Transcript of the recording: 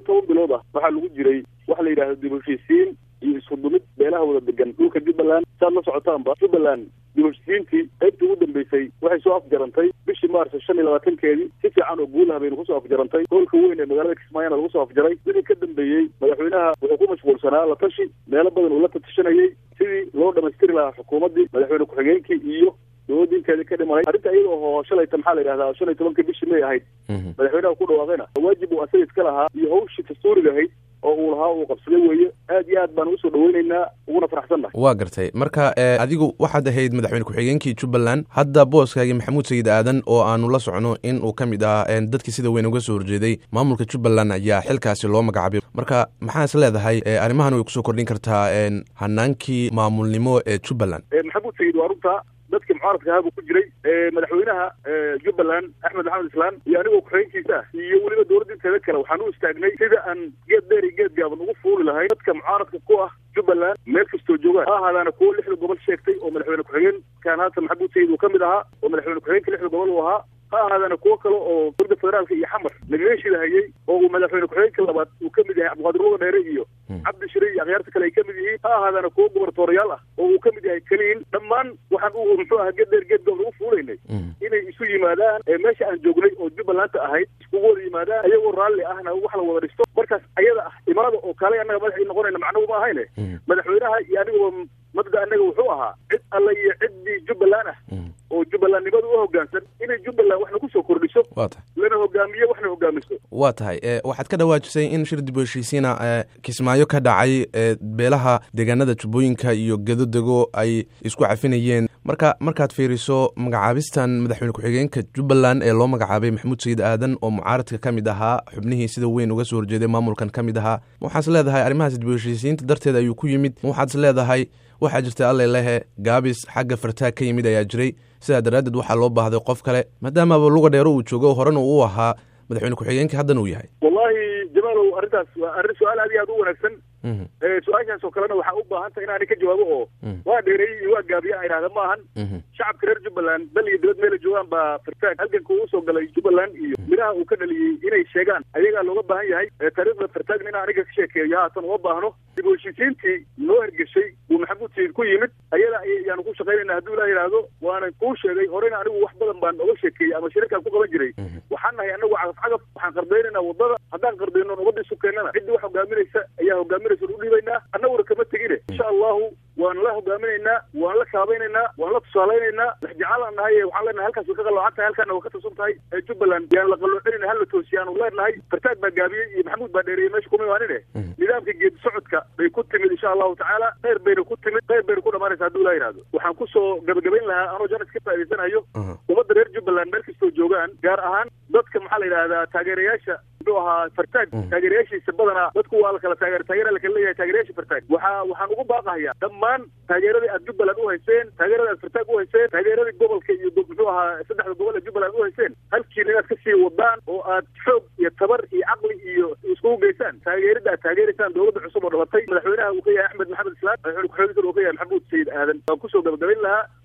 toban bilood ah waxaa lagu jiray waxa la yidhahda dib heshiisiin iyo isku dumid beelaha wada degan dhulka jubbaland saad la socotaanba jubbaland dib heshiisiintii qaybtii ugu dambeysay waxay soo afjarantay bishii maarso shan iyo labaatankeedii si fiican oo guulaha baynu kusoo afjarantay hoolka weyn ee magaalada kismaayona lagu soo afjaray wixii ka dambeeyey madaxweynaha wuxuu ku mashquulsanaa la tashi meelo badan uu la tatashanayey sidii loo dhamaystiri lahaa xukuumaddii madaxweyne ku-xigeenkii iyo dowladinkeedii ka dhimanay arrinta iyada oo shalayta maxaa la yidhahdaa shan iyo tobanka bishii may ahayd madaxweynaha ku dhawaaqayna waajib uu asaga iska lahaa iyo hawshii dastuuriga ahayd oo uu lahaa uu qabsaday weeye aad iyo aad baan usoo dhaweyneynaa uguna faraxsannahay waa gartay marka adigu waxaad ahayd madaxweyne ku-xigeenkii jubbaland hadda booskaagii maxamuud sayid aadan oo aanu la socno in uu ka mid ah dadkii sida weyn uga soo horjeeday maamulka jubbaland ayaa xilkaasi loo magacaabay marka maxaa is leedahay arrimahan way kusoo kordhin kartaa hanaankii maamulnimo ee jubbaland maxamuud sayid waa runta dadkii mucaaradka ahaa buu ku jiray madaxweynaha jubbaland axmed maxamed islaan iyo anigoo ku-xigeenkiisa ah iyo weliba dowladda inteeda kale waxaan u istaagnay sida aan geed dheer iyo geed gaaban ugu fuuli lahay dadka mucaaradka ku ah jubbaland meel kastoo joogaan ha ahaadaana kuwo lixda gobol sheegtay oo madaxweyne ku-xigeenkan haatan maxamuud sayid uu ka mid ahaa oo madaxweyne ku-xigeenka lixda gobol uu ahaa ha ahaadaana kuwo kale oo dowladda federaalka iyo xamar lagaga shidahayey oo uu madaxweyne ku-xigeenka labaad uu ka mid yahay cabdiqaadir luga dheere iyo cabdi shire iyo akhyaarta kale ay ka mid yihiin ha ahaadaana kuwo gobartoorayaal ah oo uu ka mid yahay keliin dhammaan waxaan u muxuu aha geed dheer geed gaaban ugu fuulaynay inay isu yimaadaan meesha aan joognay oo jubbalanta ahayd iskugu wada yimaadaan ayagoo raalli ahna wax la wada dhisto markaas ayada ah imaada oo kale annaga madax ii noqonayna macnuhu ma ahayne madaxweynaha iyo aniguba mabda annaga wuxuu ahaa cid alla iyo ciddii jubbaland ah oo jubbalandnimada u hoggaansan inay jubbaland waxna kusoo kordhiso wa tahay lana hogaamiyo waxna hogaamiso waa tahay waxaad ka dhawaajisay in shir dib u heshiisiina kismaayo ka dhacay beelaha deegaanada jubbooyinka iyo gedodego ay isku cafinayeen marka markaad fiiriso magacaabistan madaxweyne ku-xigeenka jubbaland ee loo magacaabay maxamuud sayid aadan oo mucaaradka ka mid ahaa xubnihii sida weyn uga soo horjeeday maamulkan ka mid ahaa ma waxaad is leedahay arrimahaas dib u heshiisiinta darteed ayuu ku yimid ma waxaad is leedahay waxaa jirta alle lehe gaabis xagga fartaag ka yimid ayaa jiray sidaa daraaddeed waxaa loo baahday qof kale maadaamaba luga dheero uu joogo horena uu ahaa madaxweyne ku-xigeenka haddana uu yahay wallahi jamaalow arrintaas waa arrin su-aal aad iyo aad u wanaagsan su-aashaas oo kalena waxaa u baahan tahay inaani ka jawaabo oo waa dheereeyey iyo waa gaabiya idhahda ma ahan shacabka reer jubbaland bal iyo dibad meela joogaan baa fartaag halganka uu usoo galay jubbaland iyo midhaha uu ka dhaliyey inay sheegaan ayagaa looga baahan yahay taariikhda fartaagna inaan aniga ka sheekeeyo haatan uma baahno dib u heshiisiintii noo hergeshay uu maxamuud sayid ku yimid ayada ayaanu ku shaqaynayna hadduu ilaah yidhaahdo waanan kuu sheegay horena anigu wax badan baan oga sheekeeyey ama shirarkaan ku qaban jiray waxaan nahay anagu cagaf cagaf waxaan qardaynayna wadada haddaan qardayno nabadda isu keennana ciddii wax hogaaminaysa ayaa hogaaminaysa u dhiibaynaa annaguna kama tegine insha allahu waan la hogaaminaynaa waan la kaabaynaynaa waan la tusaalaynaynaa waxjecaalaan nahay waxaan leenahay halkaas way ka qaloocan tahay halkaana way ka tusan tahay jubbaland yaan la qaloocinayna hal la toosiyaanu leenahay fartaag baa gaabiyey iyo maxamuud baa dheereeyey meesha kuma imaanine nidaamka geedi socodka bay ku timid insha allahu tacaala kheyr bayna ku timid kheyr bayna ku dhamaanaysa hadduu ilaa yidhahdo waxaan kusoo gabagabayn lahaa anoo janis ka faa'idaysanayo ummadda reer jubbaland meel kastoo joogaan gaar ahaan dadka maxaa la yidhahdaa taageerayaasha muxuu ahaa fartaag taageerayaashiisa badanaa dadku waa la kala taageer taageera la kala leeyahay taageerayaasha fartaag waxaa waxaan ugu baaqahayaa dhammaan taageeradii aad jubbaland u hayseen taageeradii aad fartaag u hayseen taageeradii gobolka iyo muxuu ahaa saddexda gobol ee jubbaland u hayseen halkiina inaad kasii wadaan oo aad xoog iyo tabar iyo caqli iyo iskugu geysaan taageerida aad taageeraysaan dowladda cusub oo dhalatay madaxweynaha uu ka yahay axmed maxamed islaan madaxweyne ku-xigeenka uu ka yahay maxamuud sayid aadan waan kusoo gabagabayn lahaa